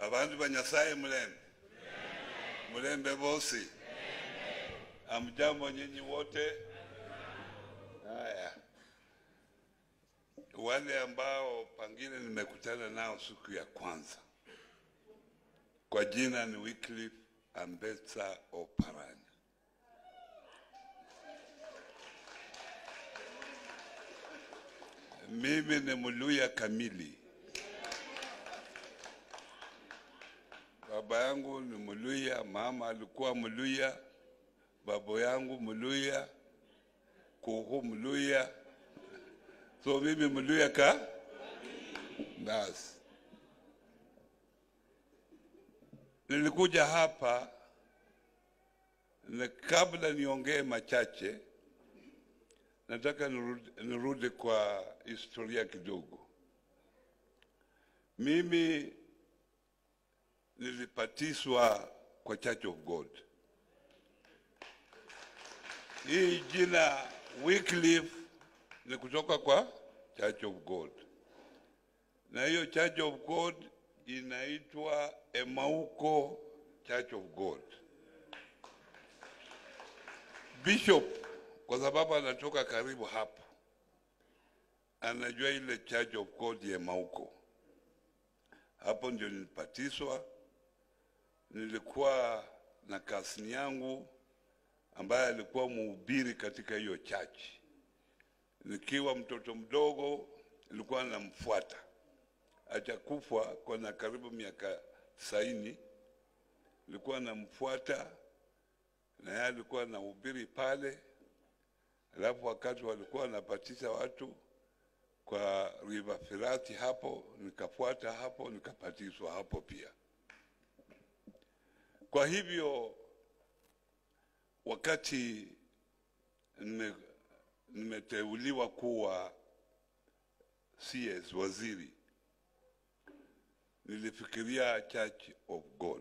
Abantu ba Nyasaye mulembe, mulembe bosi, amjambo nyinyi wote. Haya, wale ambao pengine nimekutana nao siku ya kwanza, kwa jina ni Wycliffe Ambetsa Oparanya. Mimi ni Mluya kamili. Baba yangu ni Mluya, mama alikuwa Mluya, baba yangu Mluya, kuhu Mluya, so mimi Mluya ka basi. Nilikuja hapa na kabla niongee machache, nataka nirudi, nirudi kwa historia kidogo. Mimi nilipatiswa kwa Church of God. Hii jina Wycliffe ni kutoka kwa Church of God, na hiyo Church of God inaitwa Emauko Church of God. Bishop kwa sababu anatoka karibu hapo, anajua ile Church of God ya Emauko. Hapo ndio nilipatiswa. Nilikuwa na kasini yangu ambaye alikuwa mhubiri katika hiyo church. Nikiwa mtoto mdogo, nilikuwa namfuata hajakufa kwa na karibu miaka tisaini. Nilikuwa namfuata na yeye alikuwa anahubiri pale, alafu wakati walikuwa wanapatisha watu kwa River Firati hapo, nikafuata hapo, nikapatiswa hapo pia. Kwa hivyo wakati nime, nimeteuliwa kuwa CS waziri, nilifikiria Church of God.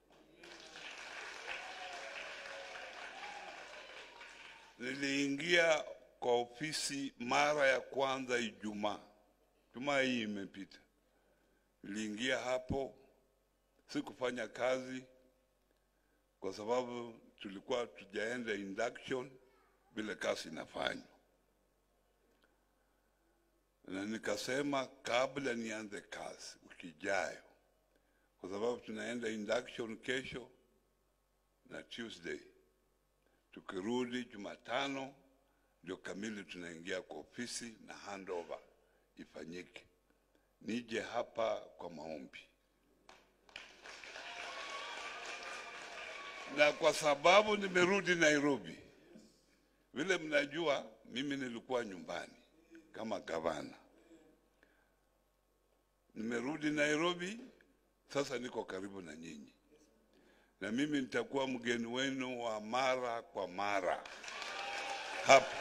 Niliingia kwa ofisi mara ya kwanza Ijumaa, Ijumaa hii imepita. Niliingia hapo, sikufanya kazi kwa sababu tulikuwa tujaenda induction vile kazi inafanywa, na nikasema kabla nianze kazi wiki ijayo, kwa sababu tunaenda induction kesho na Tuesday, tukirudi Jumatano ndio kamili tunaingia kwa ofisi na handover ifanyike, nije hapa kwa maombi. na kwa sababu nimerudi Nairobi, vile mnajua, mimi nilikuwa nyumbani kama gavana, nimerudi Nairobi, sasa niko karibu na nyinyi, na mimi nitakuwa mgeni wenu wa mara kwa mara hapa,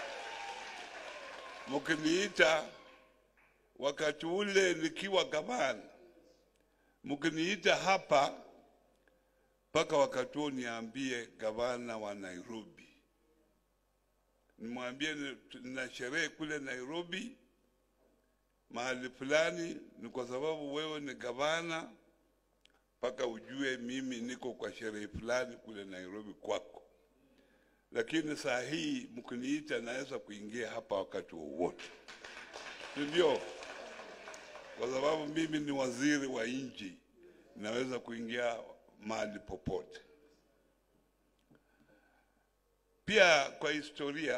mkiniita wakati ule nikiwa gavana, mkiniita hapa mpaka wakati huo niambie gavana wa Nairobi, nimwambie nina sherehe kule Nairobi mahali fulani, ni kwa sababu wewe ni gavana, mpaka ujue mimi niko kwa sherehe fulani kule Nairobi kwako. Lakini saa hii mkiniita, naweza kuingia hapa wakati wowote, ndio kwa sababu mimi ni waziri wa nchi, naweza kuingia mahali popote. Pia kwa historia,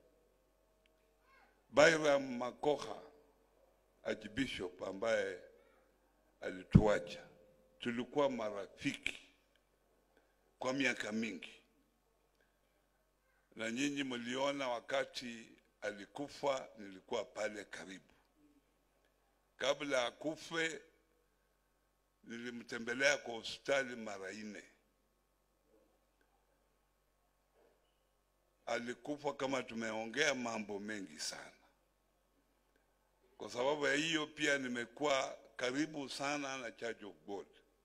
Byram Makoha Archbishop ambaye alituacha, tulikuwa marafiki kwa miaka mingi, na nyinyi mliona wakati alikufa, nilikuwa pale karibu. Kabla akufe nilimtembelea kwa hospitali mara nne. Alikufa kama tumeongea mambo mengi sana. Kwa sababu ya hiyo, pia nimekuwa karibu sana na Church of God,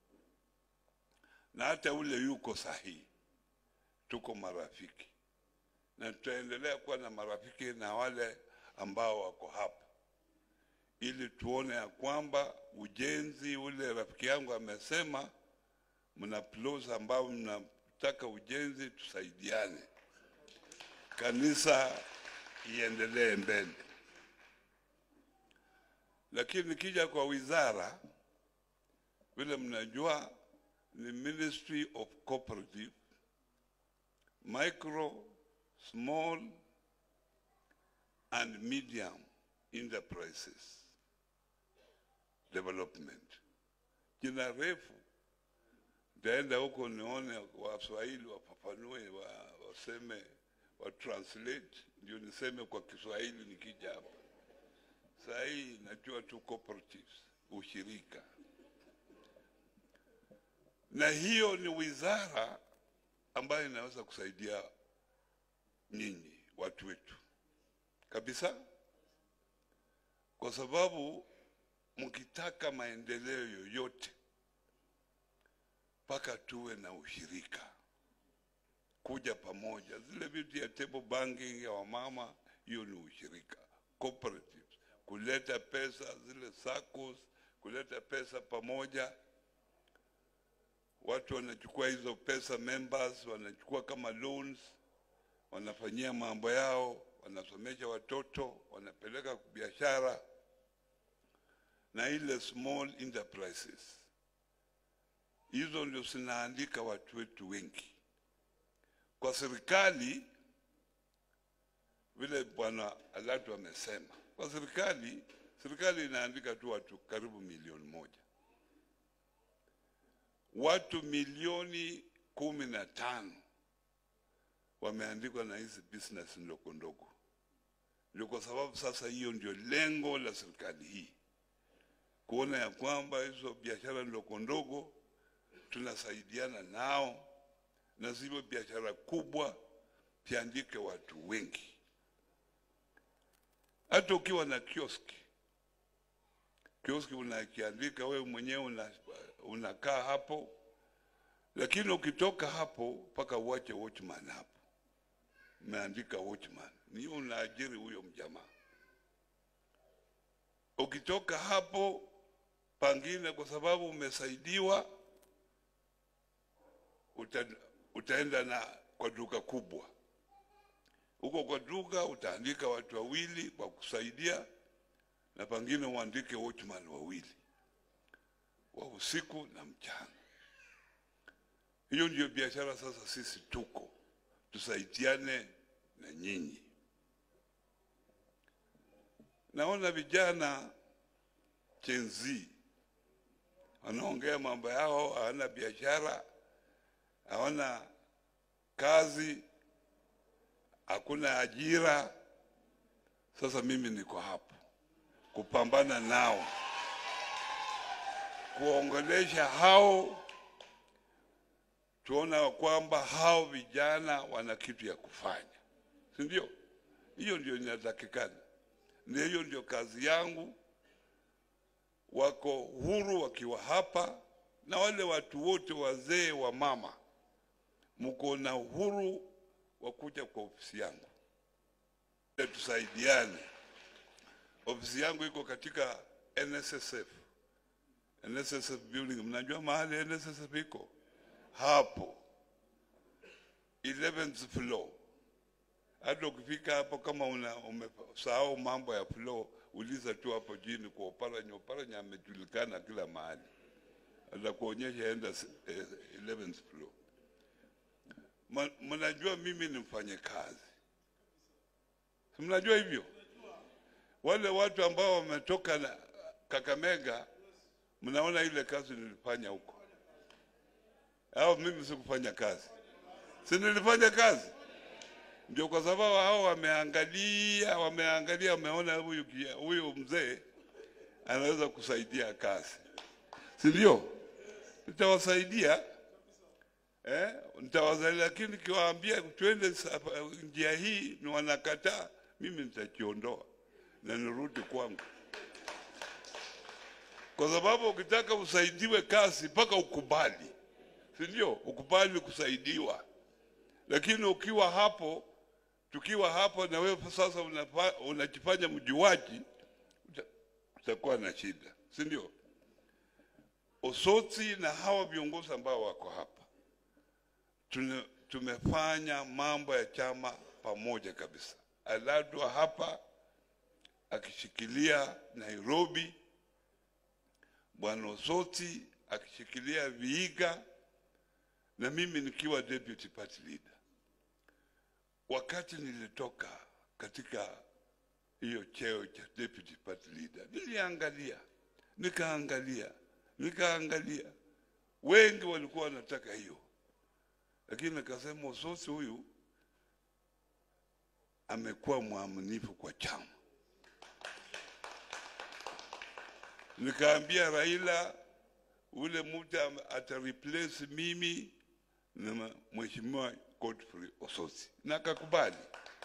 na hata ule yuko sahihi, tuko marafiki na tutaendelea kuwa na marafiki na wale ambao wako hapa, ili tuone ya kwamba ujenzi ule rafiki yangu amesema, mna plots ambao mnataka ujenzi, tusaidiane, kanisa iendelee mbele. Lakini nikija kwa wizara, vile mnajua ni Ministry of Cooperative, Micro, Small and Medium Enterprises Development. Jina refu, nitaenda huko nione Waswahili wafafanue, wa- waseme wa translate, ndio niseme kwa Kiswahili nikija hapa. Saa hii najua tu cooperatives, ushirika, na hiyo ni wizara ambayo inaweza kusaidia nyinyi watu wetu kabisa, kwa sababu mkitaka maendeleo yoyote mpaka tuwe na ushirika, kuja pamoja. Zile vitu ya table banking ya wamama, hiyo ni ushirika, cooperatives, kuleta pesa zile SACCOS, kuleta pesa pamoja. Watu wanachukua hizo pesa, members wanachukua kama loans, wanafanyia mambo yao, wanasomesha watoto, wanapeleka biashara na ile small enterprises hizo ndio zinaandika watu wetu wengi kwa serikali. Vile bwana Alatu amesema, kwa serikali, serikali inaandika tu watu karibu milioni moja, watu milioni kumi na tano wameandikwa na hizi business ndogo ndogo. Ndio kwa sababu sasa hiyo ndio lengo la serikali hii, kuona ya kwamba hizo biashara ndogo ndogo tunasaidiana nao, na zile biashara kubwa ziandike watu wengi. Hata ukiwa na kioski, kioski unakiandika wewe mwenyewe, una, unakaa hapo, lakini ukitoka hapo mpaka uache watchman hapo, umeandika watchman, ni unaajiri huyo mjamaa. Ukitoka hapo pangine, kwa sababu umesaidiwa uta, utaenda na kwa duka kubwa huko kwa duka utaandika watu wawili kwa kusaidia, na pengine uandike watchman wawili wa usiku na mchana. Hiyo ndio biashara sasa. Sisi tuko tusaidiane na nyinyi. Naona vijana Gen Z wanaongea mambo yao, hawana biashara hawana kazi, hakuna ajira. Sasa mimi niko hapo kupambana nao, kuongelesha hao, tuona kwamba hao vijana wana kitu ya kufanya, si ndio? Hiyo ndio inatakikana, na hiyo ndio kazi yangu. Wako huru wakiwa hapa, na wale watu wote wazee wa mama mko na uhuru wa kuja kwa ofisi yangu, tusaidiane. Ofisi yangu iko katika NSSF, NSSF building. Mnajua mahali NSSF iko hapo 11th floor. Hata ukifika hapo kama una umesahau mambo ya floor, uliza tu hapo chini kwa Oparanya. Oparanya amejulikana kila mahali, atakuonyesha enda eh, 11th floor. Mnajua mimi ni mfanye kazi, si mnajua hivyo? Wale watu ambao wametoka na Kakamega, mnaona ile kazi nilifanya huko, au mimi sikufanya kazi? Si nilifanya kazi? Ndio kwa sababu hao wameangalia, wameangalia, wameona huyu huyu mzee anaweza kusaidia kazi, si ndio? Nitawasaidia eh, nitawasaidia, lakini kiwaambia twende njia hii ni wanakataa, mimi nitajiondoa na nirudi kwangu, kwa sababu ukitaka usaidiwe kazi mpaka ukubali, si ndio? Ukubali kusaidiwa, lakini ukiwa hapo, tukiwa hapo na wewe sasa unajifanya mjuaji, tutakuwa na shida, si ndio? Osotsi na hawa viongozi ambao wako hapa tune, tumefanya mambo ya chama pamoja kabisa. Aladwa hapa akishikilia Nairobi, bwana Osotsi akishikilia Vihiga na mimi nikiwa deputy party leader. Wakati nilitoka katika hiyo cheo cha deputy party leader, niliangalia nikaangalia nikaangalia, wengi walikuwa wanataka hiyo, lakini nikasema Osotsi huyu amekuwa mwaminifu kwa chama. Nikaambia Raila ule mtu ata replace mimi na mheshimiwa Godfrey Osotsi, na akakubali.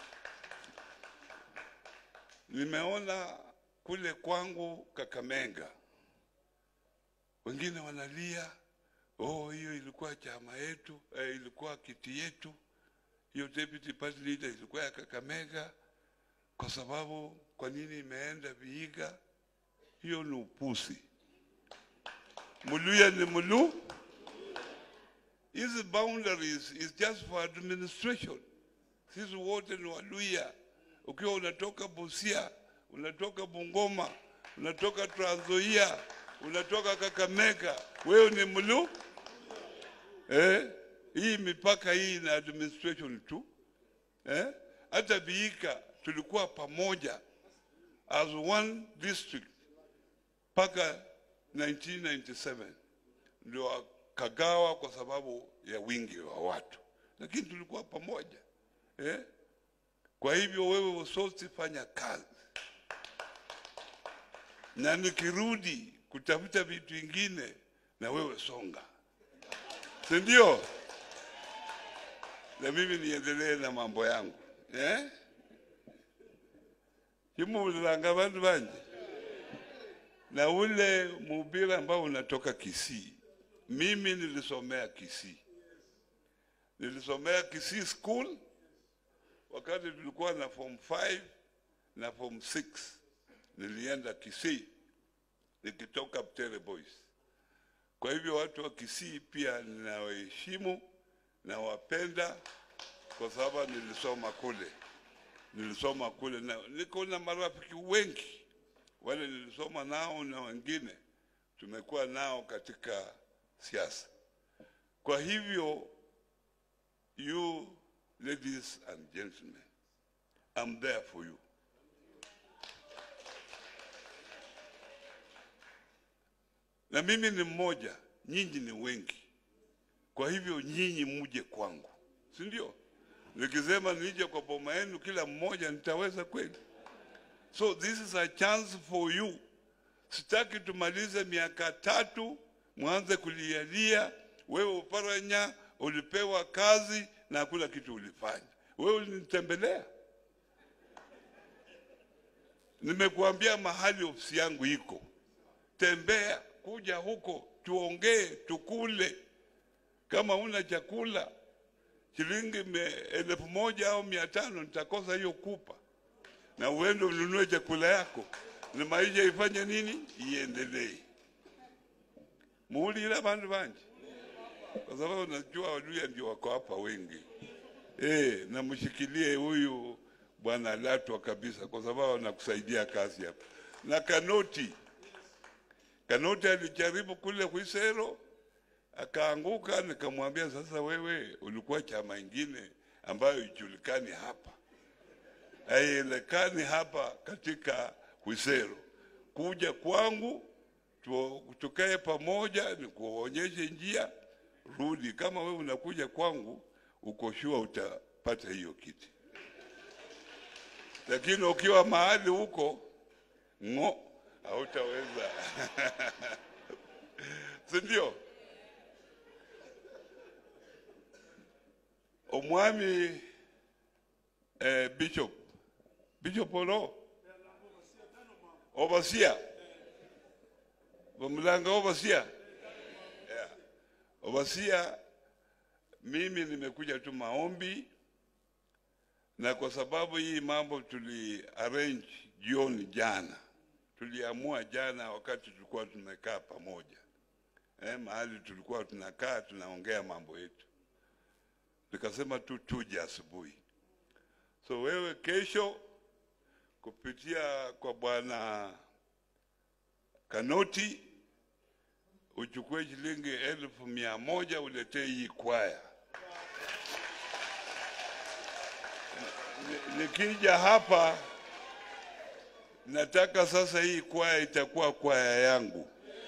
Nimeona kule kwangu Kakamega wengine wanalia, oh, hiyo ilikuwa chama yetu eh, ilikuwa kiti yetu, hiyo deputy party leader ilikuwa ya Kakamega, kwa sababu kwa nini imeenda Vihiga? Hiyo ni upusi. Muluya ni mulu. Hizi boundaries is just for administration. Sisi wote ni Waluya. Ukiwa unatoka Busia, unatoka Bungoma, unatoka Trans Nzoia, unatoka Kakamega, wewe ni mlu eh? Hii mipaka hii na administration tu eh? Hata Vihiga tulikuwa pamoja as one district mpaka 1997 ndio wakagawa kwa sababu ya wingi wa watu, lakini tulikuwa pamoja eh? Kwa hivyo wewe Osotsi, fanya kazi, na nikirudi kutafuta vitu vingine, na wewe songa, si ndio? Na mimi niendelee na mambo yangu eh? Chimulanga bantu banje na ule mhubiri ambao unatoka Kisii, mimi nilisomea Kisii, nilisomea Kisii school wakati tulikuwa na form 5 na form 6 nilienda Kisii nikitoka Butere Boys. Kwa hivyo watu wa Kisii pia ninawaheshimu na wapenda kwa sababu nilisoma kule, nilisoma kule na niko na marafiki wengi wale nilisoma nao na wengine tumekuwa nao katika siasa. Kwa hivyo, you ladies and gentlemen, I'm there for you. Na mimi ni mmoja, nyinyi ni wengi. Kwa hivyo nyinyi muje kwangu, si ndio? Nikisema nije kwa boma yenu kila mmoja, nitaweza kweli? So this is a chance for you. Sitaki tumalize miaka tatu mwanze kulialia, wewe Uparanya ulipewa kazi na hakuna kitu ulifanya. Wewe ulinitembelea, nimekuambia mahali ofisi yangu iko, tembea, kuja huko tuongee, tukule. Kama una chakula shilingi me- elfu moja au mia tano nitakosa hiyo kupa na uende ununue chakula yako na maisha ifanye nini, iendelee. Muulira bantu banje, kwa sababu najua Waluya ndio wako hapa wengi eh, na mshikilie huyu bwana Latwa kabisa, kwa sababu anakusaidia kazi hapa. Na Kanoti, Kanoti alijaribu kule Kwisero akaanguka, nikamwambia sasa, wewe ulikuwa chama ingine ambayo ijulikani hapa haielekani hapa katika Kwisero. Kuja kwangu tu- tukae pamoja, nikuonyeshe njia, rudi. Kama wewe unakuja kwangu, uko sure utapata hiyo kiti, lakini ukiwa mahali huko ng'o, hautaweza si ndio? Omwami eh, Bishop Bishop Olo Overseer Wamlanga Overseer yeah. Overseer, mimi nimekuja tu maombi, na kwa sababu hii mambo tuli arrange jioni jana, tuliamua jana wakati tulikuwa tumekaa pamoja eh, mahali tulikuwa tunakaa tunaongea mambo yetu, nikasema tu tuje asubuhi. So wewe kesho kupitia kwa bwana Kanoti uchukue shilingi elfu mia moja uletee hii kwaya. Ni- Nikija hapa nataka sasa hii kwaya itakuwa kwaya yangu.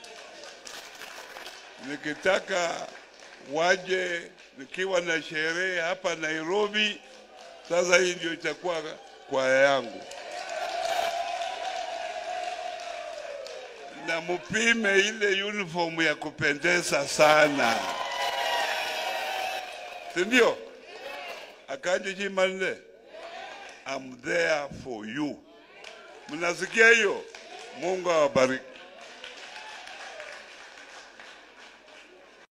Nikitaka waje nikiwa na sherehe hapa Nairobi, sasa hii ndio itakuwa kwaya yangu. na mupime ile uniform ya kupendeza sana, si ndio? Akaje Chimande, I'm there for you. Mnasikia hiyo? Mungu awabariki.